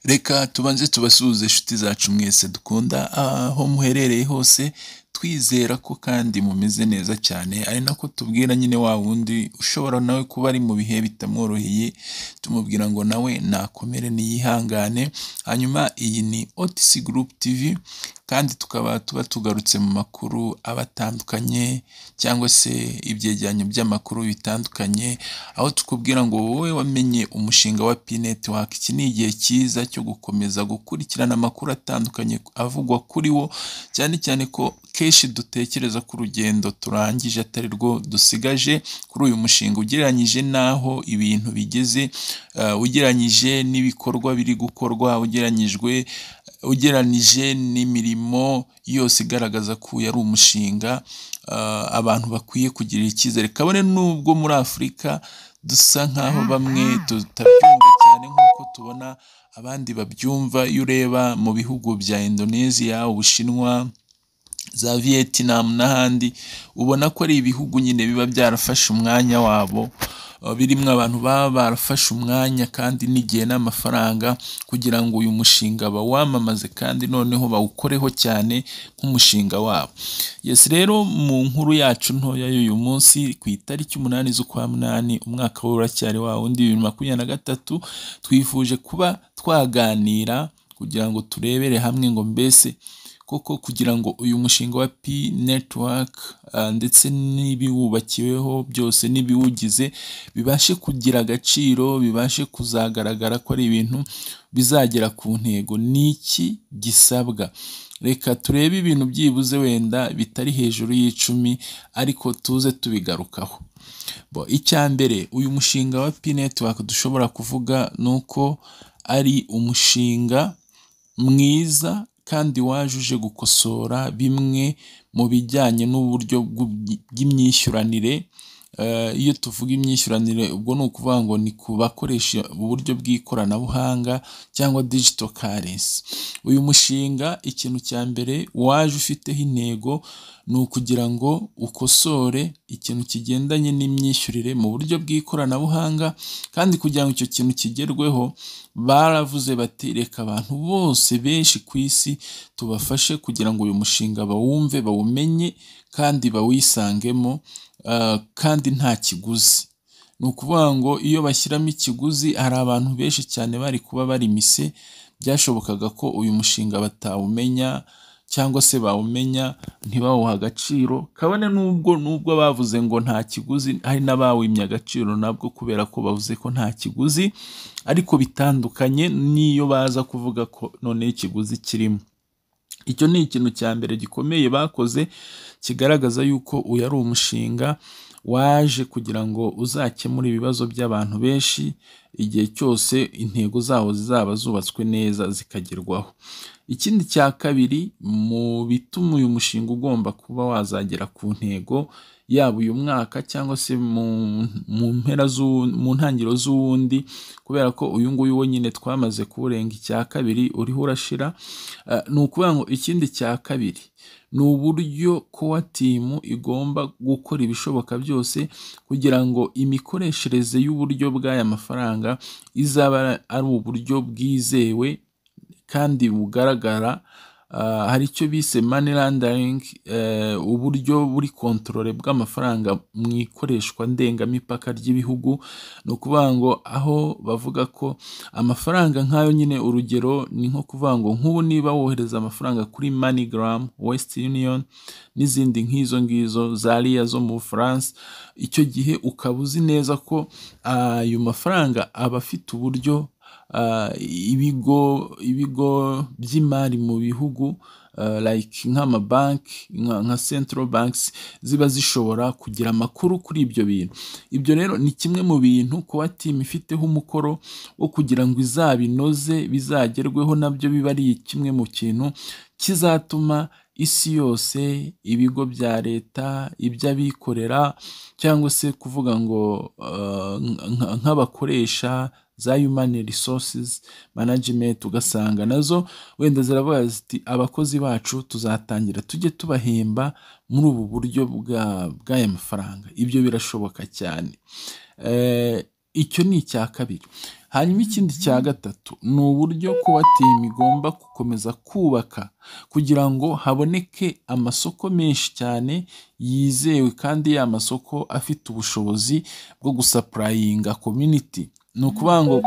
reka tubanze tubasuhuze inshuti zacu mwese dukunda aho muherereye hose twizera ko kandi mumeze neza cyane ari nako tubwira nyine wa wundi ushobora nawe kuba ari mu bihe bitamworoheye tumubwira ngo nawe nakomere niyihangane hanyuma iyi ni otisi gurupu tivi kandi tukaba tuba tugarutse mu makuru aba atandukanye cyangwa se ibyegeranyo by'amakuru bitandukanye aho tukubwira ngo wowe wamenye umushinga wa pineti waka iki ni igihe cyiza cyo gukomeza gukurikirana amakuru atandukanye avugwa kuri wo cyane cyane ko kenshi dutekereza ko urugendo turangije atari rwo dusigaje kuri uyu mushinga ugereranyije n'aho ibintu bigeze eh, ugereranyije n'ibikorwa biri gukorwa ugereranyijwe ugereranije n'imirimo yose igaragaza ko uyu ari umushinga ah, abantu bakwiye kugirira icyizere kabone n'ubwo muri afurika dusa nk'aho bamwe tutabyumva cyane nk'uko tubona abandi babyumva iyo ureba mu bihugu bya indoneziya ubushinwa za vietnam n'ahandi ubona ko ari ibihugu nyine biba byarafashe umwanya wabo Uh, birimo abantu baba barafashe umwanya kandi n'igihe n'amafaranga kugira ngo uyu mushinga bawamamaze kandi noneho bawukoreho cyane nk'umushinga wabo yes rero mu nkuru yacu ntoya y'uyu munsi ku itariki umunani z'ukwa munani umwaka w'uracyari wa wundi bibiri makumyabiri na gatatu twifuje kuba twaganira kugira ngo turebere hamwe ngo mbese koko kugira ngo uyu mushinga wa P network ah, ndetse n'ibiwubakiweho byose n'ibiwugize bibashe kugira agaciro bibashe kuzagaragara ko ari ibintu bizagera ku ntego ni iki gisabwa reka turebe ibintu byibuze wenda bitari hejuru y'icumi ariko tuze tubigarukaho bo icya mbere uyu mushinga wa P network dushobora kuvuga ni uko ari umushinga mwiza kandi wajuje gukosora bimwe mu bijyanye n'uburyo bw'ubwi- bw'imyishyuranire Eh, iyo tuvuga imyishyuranire ubwo ni ukuvuga ngo ni ku bakoresha uburyo bw'ikoranabuhanga cyangwa digital currency uyu mushinga ikintu cya mbere waje ufiteho intego ni ukugira ngo ukosore ikintu kigendanye n'imyishyurire mu buryo bw'ikoranabuhanga kandi kugira ngo icyo kintu kigerweho baravuze bati reka abantu bose benshi ku isi tubafashe kugira ngo uyu mushinga bawumve bawumenye kandi bawisangemo ah, kandi nta kiguzi ni ukuvuga ngo iyo bashyiramo ikiguzi hari abantu benshi cyane bari kuba bari mise byashobokaga ko uyu mushinga batawumenya cyangwa se bawumenya ntibawuha agaciro kabone n'ubwo n'ubwo bavuze ngo nta kiguzi hari n'abawimye agaciro nabwo kubera ko bavuze ko nta kiguzi ariko bitandukanye n'iyo baza kuvuga ko noneho ikiguzi kirimo icyo ni ikintu cya mbere gikomeye bakoze kigaragaza yuko uyu ari umushinga waje kugira ngo uzakemure ibibazo by'abantu benshi igihe cyose intego zawo zizaba zubatswe neza zikagerwaho ikindi cya kabiri mu bituma uyu mushinga ugomba kuba wazagera ku ntego yaba uyu mwaka cyangwa se mu, mu mpera z'u- mu ntangiriro z'uwundi kubera ko uyu nguyu wo nyine twamaze kuwurenga icya kabiri uriho urashira Eh, ni ukuvuga ngo ikindi cya kabiri ni uburyo kowa timu igomba gukora ibishoboka byose kugira ngo imikoreshereze y'uburyo bw'aya mafaranga izaba ari uburyo bwizewe kandi bugaragara ah, hari icyo bise money laundering eh, uburyo buri kontorore bw'amafaranga mu ikoreshwa ndengamipaka ry'ibihugu ni ukuvuga ngo aho bavuga ko amafaranga nk'ayo nyine urugero ni nko kuvuga ngo nk'ubu niba wohereza amafaranga kuri moneygram west union n'izindi nk'izo ngizo za riya zo mu bufaransa icyo gihe ukaba uzi neza ko ah, ayo mafaranga aba afite uburyo ah, ibigo ibigo by'imari mu bihugu ah, like nk'amabanki nka nka central banks ziba zishobora kugira amakuru kuri ibyo bintu ibyo rero ni kimwe mu bintu kuba timu ifiteho umukoro wo kugira ngo izabinoze bizagerweho nabyo biba ari kimwe mu kintu kizatuma isi yose ibigo bya leta iby'abikorera cyangwa se kuvuga ngo eh, nka- nk'abakoresha za human resources management ugasanga nazo wenda ziravuga ziti abakozi bacu tuzatangira tujye tubahemba muri ubu buryo bwa- bw'aya mafaranga ibyo birashoboka cyane Eh, icyo ni icya kabiri hanyuma ikindi cya gatatu ni uburyo kuba timu igomba gukomeza kubaka kugira ngo haboneke amasoko menshi cyane yizewe kandi ya masoko afite ubushobozi bwo gusapurayinga kominiti ni ukuvuga ngo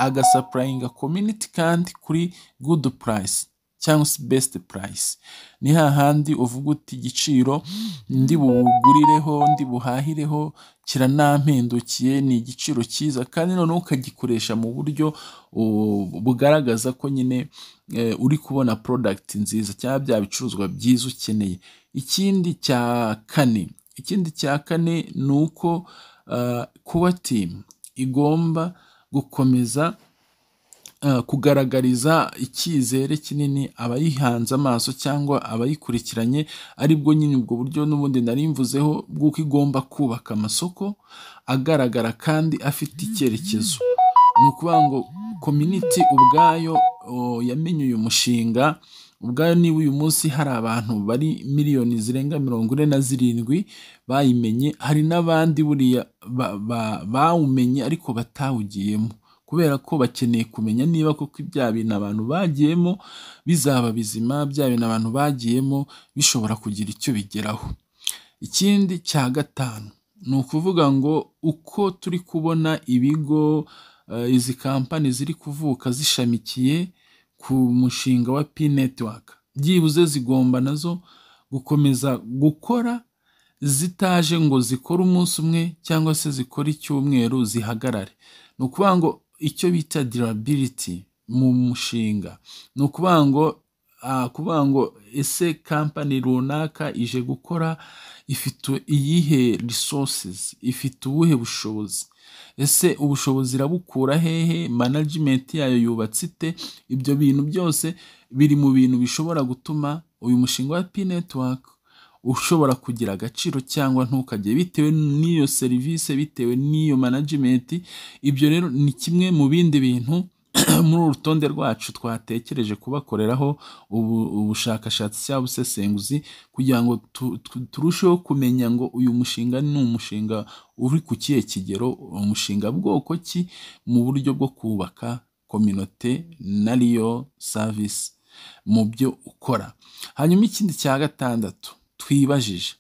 agasapurayinga kominiti kandi kuri gudu purayisi cyangwa se besite purayisi ni hahandi uvuga uti igiciro ndi bugurireho ndi buhahireho kiranampendukiye ni igiciro cyiza kandi noneho ukagikoresha mu buryo uh, bugaragaza ko nyine eh, uri kubona porodagiti nziza cyangwa bya bicuruzwa byiza ukeneye ikindi cya kane ikindi cya kane ni uko uh, kuba timu igomba gukomeza eh, kugaragariza icyizere kinini abayihanze amaso cyangwa abayikurikiranye ari bwo nyine ubwo buryo n'ubundi nari mvuzeho bw'uko igomba kubaka amasoko agaragara kandi afite icyerekezo ni ukuvuga ngo kominiti ubwayo o, yamenye uyu mushinga ubwayo niba uyu munsi hari abantu bari miliyoni zirenga mirongo ine na zirindwi bayimenye hari n'abandi buriya ba- ba- bawumenye ariko batawugiyemo kubera ko bakeneye kumenya niba koko bya bintu abantu bagiyemo bizaba bizima bya bintu abantu bagiyemo bishobora kugira icyo bigeraho ikindi cya gatanu ni ukuvuga ngo uko turi kubona ibigo eh, izi kampani ziri kuvuka zishamikiye ku mushinga wa P network byibuze zigomba nazo gukomeza gukora zitaje ngo zikore umunsi umwe cyangwa se zikore icyumweru zihagarare ni ukuvuga ngo icyo bita durability mu mushinga ni ukuvuga ngo ah, kuvuga ngo ese kampani runaka ije gukora ifite iyihe resources ifite ubuhe bushobozi ese ubushobozi irabukura hehe management yayo yubatse ite ibyo bintu byose biri mu bintu bishobora gutuma uyu mushinga wa P network ushobora kugira agaciro cyangwa ntukajye bitewe n'iyo serivisi bitewe n'iyo management ibyo rero ni kimwe mu bindi bintu muri uru rutonde rwacu twatekereje kubakoreraho ubu, ubushakashatsi cyangwa ubusesenguzi kugira ngo tu, tu, turusheho kumenya ngo uyu mushinga ni umushinga uri ku kihe kigero umushinga bwoko ki mu buryo bwo kubaka kominote nariyo savisi mu byo ukora hanyuma ikindi cya gatandatu twibajije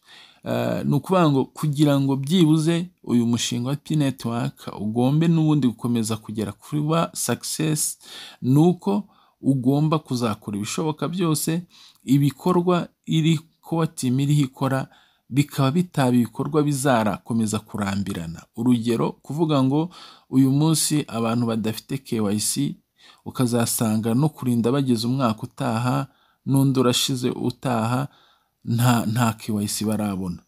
eh, ni ukuvuga ngo kugira ngo byibuze uyu mushinga wa P-Network ugombe n'ubundi gukomeza kugera kuri wa success ni uko ugomba kuzakora ibishoboka byose ibikorwa iri kuba timu iriho ikora bikaba bitaba ibikorwa bizarakomeza kurambirana urugero kuvuga ngo uyu munsi abantu badafite KYC ukazasanga no kurinda bageze umwaka utaha n'undi urashize utaha nta nta KYC barabona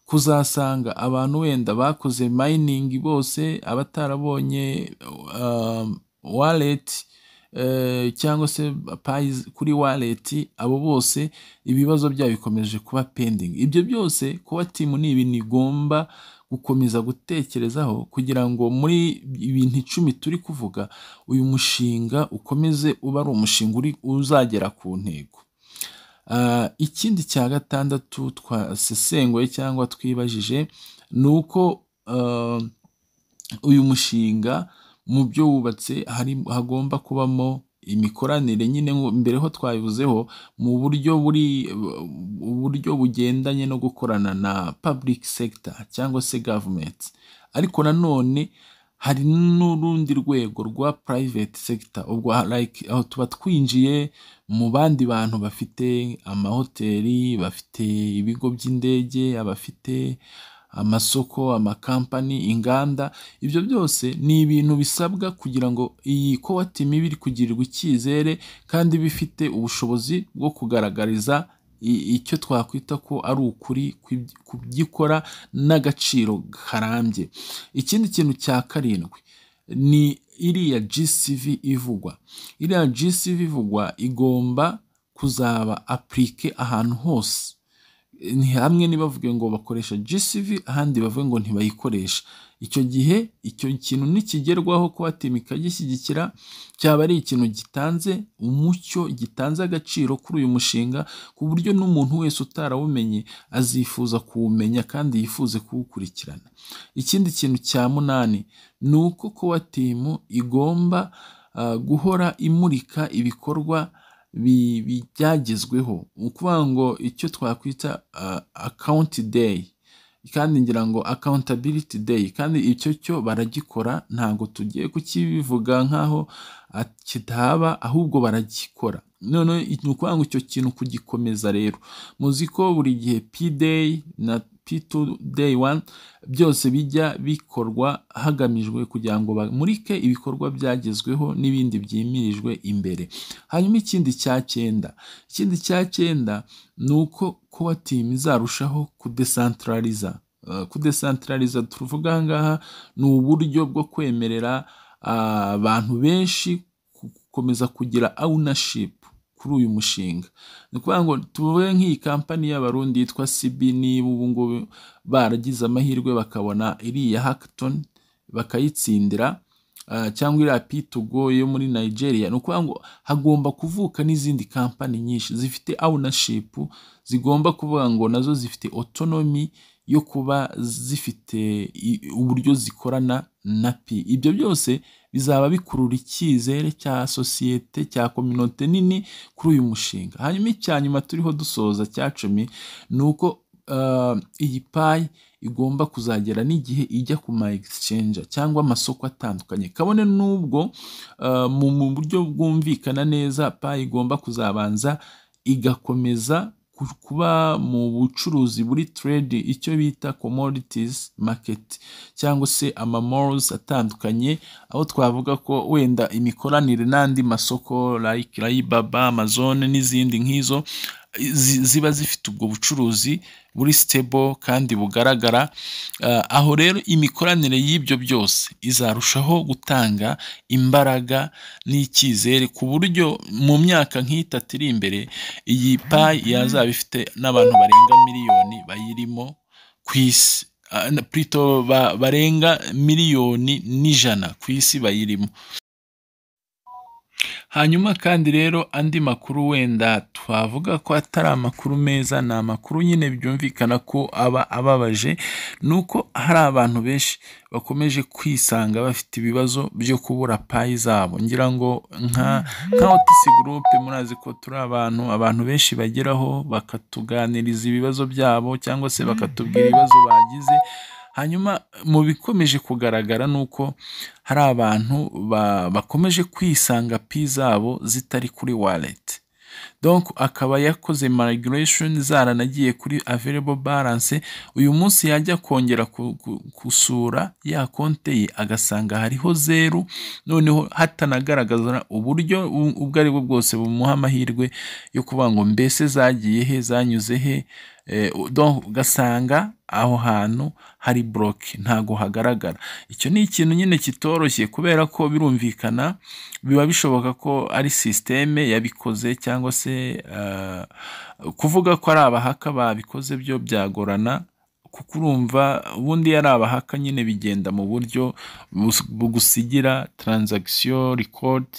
kuzasanga abantu wenda bakoze mining bose abatarabonye um, wallet eh, cyangwa se payi kuri wallet abo bose ibibazo byabo bikomeje kuba pending ibyo byose kuba timu ni ibintu igomba gukomeza gutekerezaho kugira ngo muri ibintu icumi turi kuvuga uyu mushinga ukomeze uba ari umushinga uri- uzagera ku ntego Ah, ikindi cya gatandatu twasesenguye cyangwa twibajije ni uko ah, uyu mushinga mu byo wubatse hari- hagomba kubamo imikoranire nyine ngo- mbere ho twabivuzeho mu buryo buri uburyo bugendanye no gukorana na public sector cyangwa se government ariko nanone hari n'urundi rwego rwa private sector ubwo ha- like aho tuba twinjiye mu bandi bantu bafite amahoteli bafite ibigo by'indege abafite amasoko amakampani inganda ibyo byose ni ibintu bisabwa kugira ngo iyi kowatimi ibe iri kugirirwa icyizere kandi bifite ubushobozi bwo kugaragariza i- icyo twakwita ko ari ukuri kw'ibyo- ku byo ikora n'agaciro karambye ikindi kintu cya karindwi ni iriya GCV ivugwa iriya GCV ivugwa igomba kuzaba aplike ahantu hose hamwe ntibavuge ngo bakoresha GCV ahandi bavuge ngo ntibayikoresha. Icyo gihe icyo kintu nikigerwaho ko ATM ikagishyigikira cyaba ari ikintu gitanze umucyo, gitanze agaciro kuri uyu mushinga ku buryo n'umuntu wese utarawumenye azifuza kuwumenya kandi yifuze kuwukurikirana. Ikindi kintu cya munani ni uko COATM igomba guhora imurika ibikorwa byagezweho, ni ukuvuga ngo icyo twakwita account day kandi ngira ngo accountability day kandi icyo cyo baragikora ntabwo tugiye kukibivuga nk'aho kitahaba ahubwo baragikora. Noneho ni ukuvuga ngo icyo kintu kugikomeza rero, muzi ko buri gihe P-day na P2 day one byose bijya bikorwa hagamijwe kugira ngo bamurike ibikorwa byagezweho n'ibindi byimirijwe imbere. Hanyuma ikindi cya cyenda, ikindi cya cyenda ni uko COATM izarushaho kudesantarariza, kudesantarariza tuvuga aha ngaha ni uburyo bwo kwemerera abantu benshi gukomeza kugira ownership kuri uyu mushinga. Ni ukuvuga ngo tuvuge nk'iyi kampani y'Abarundi yitwa CB niba ubu ngubu baragize amahirwe bakabona iriya hackathon bakayitsindira cyangwa iriya P2go yo muri Nigeria, ni ukuvuga ngo hagomba kuvuka n'izindi kampani nyinshi zifite ownership, zigomba kuvuga ngo nazo zifite autonomy yo kuba zifite uburyo zikorana na P. Ibyo byose bizaba bikurura icyizere cya sosiyete cya kominote nini kuri uyu mushinga. Hanyuma icya nyuma turiho dusoza cya cumi ni uko iyi payi igomba kuzagera n'igihe ijya ku ma exchange cyangwa amasoko atandukanye kabone n'ubwo mu buryo bwumvikana neza payi igomba kuzabanza igakomeza kuba mu bucuruzi buri trade icyo bita commodities market cyangwa se amamalls atandukanye aho twavuga ko wenda imikoranire n'andi masoko like Alibaba, Amazon n'izindi nk'izo ziba zifite ubwo bucuruzi buri stable kandi bugaragara aho rero imikoranire y'ibyo byose izarushaho gutanga imbaraga n'icyizere ku buryo mu myaka nk'itatu iri imbere iyi payi yazaba ifite n'abantu barenga miliyoni bayirimo ku isi plito barenga miliyoni n'ijana ku isi bayirimo hanyuma kandi rero andi makuru wenda twavuga ko atari amakuru meza ni amakuru nyine byumvikana ko aba ababaje ni uko hari abantu benshi bakomeje kwisanga bafite ibibazo byo kubura payi zabo ngira ngo nka nka otisi gurupe murazi ko turi abantu abantu benshi bageraho bakatuganiriza ibibazo byabo cyangwa se bakatubwira ibibazo bagize hanyuma mu bikomeje kugaragara ni uko hari abantu bakomeje kwisanga pi zabo zitari kuri wallet donc akaba yakoze migration zaranagiye kuri available balance uyu munsi yajya kongera gusura ya konte ye agasanga hariho zeru noneho hatanagaragaza uburyo ubwo ari bwo bwose bumuha amahirwe yo kuvuga ngo mbese zagiye he zanyuze he ugasanga aho hantu hari buroke ntago hagaragara icyo ni ikintu nyine kitoroshye kubera ko birumvikana biba bishoboka ko ari sisiteme yabikoze cyangwa se kuvuga ko ari abahaka babikoze byo byagorana kuko urumva ubundi yari abahaka nyine bigenda mu buryo bugusigira taranzagisiyo rikodi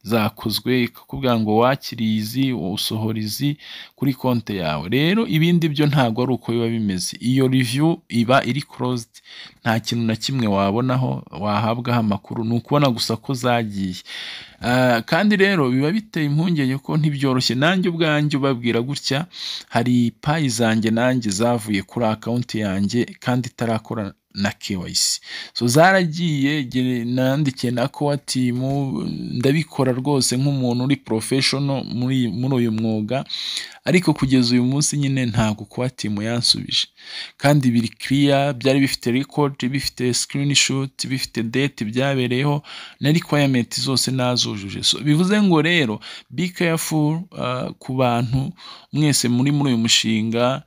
zakozwe ikakubwira ngo wakiriye izi usohora izi kuri konti yawe rero ibindi byo ntabwo ari uko biba bimeze iyo riviyu iba iri korozidi nta kintu na kimwe wabonaho wahabwaho amakuru ni ukubona gusa ko zagiye kandi rero biba biteye impungenge ko ntibyoroshye nanjye ubwanjye ubabwira gutya hari payi zanjye nanjye zavuye kuri akawunti yanjye kandi itarakora na KYC so zaragiye nandikiye na COATM ndabikora rwose nk'umuntu uri professional muri muri uyu mwuga ariko kugeza uyu munsi nyine ntabwo COATM yansubije kandi biri clear byari bifite record bifite screenshot bifite date byabereyeho na requirement zose nazujuje so bivuze ngo rero be careful uh, ku bantu mwese muri muri uyu mushinga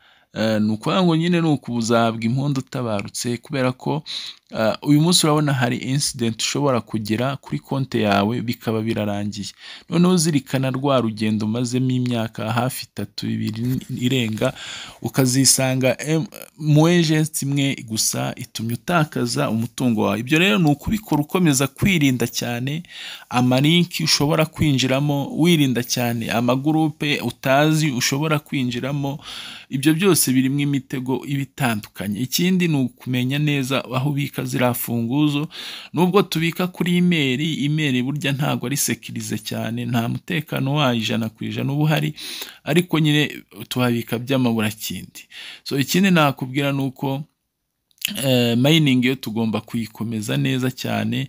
ni ukuvuga ngo nyine ni ukuzabwa impundu utabarutse kubera ko uyu munsi urabona hari incident ushobora kugira kuri konti yawe bikaba birarangiye noneho uzirikana rwa rugendo umazemo imyaka hafi itatu ibiri irenga ukazisanga mu ejenti imwe gusa itumye utakaza umutungo wawe ibyo rero ni ukubikora ukomeza kwirinda cyane amarinki ushobora kwinjiramo wirinda cyane amagurupe utazi ushobora kwinjiramo ibyo byose birimo imitego iba itandukanye ikindi ni ukumenya neza aho ubika ziriya funguzo nubwo tubika kuri imeri imeri burya ntabwo ari sekirize cyane nta mutekano wayo ijana ku ijana uba uhari ariko nyine tuhabika by'amaburakindi so ikindi nakubwira ni uko mayiningi yo tugomba kuyikomeza neza cyane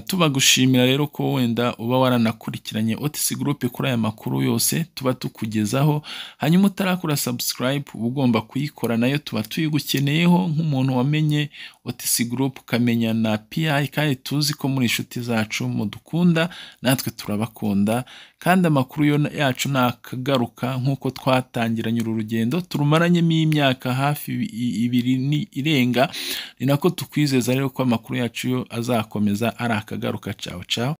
tubagushimira rero ko wenda uba waranakurikiranye otisi gurupe kuri aya makuru yose tuba tukugezaho hanyuma utarakora sabusikarayibu uba ugomba kuyikora nayo tuba tuyigukeneyeho nk'umuntu wamenye otisi gurupe ukamenya na piyayi kandi tuzi ko muri inshuti zacu mudukunda natwe turabakunda kandi amakuru yacu ntakagaruka nk'uko twatangiranye uru rugendo turumaranyemo imyaka hafi ibiri irenga ni nako tukwizeza rero ko amakuru yacu yo azakomeza ari akagaruka cawo cawo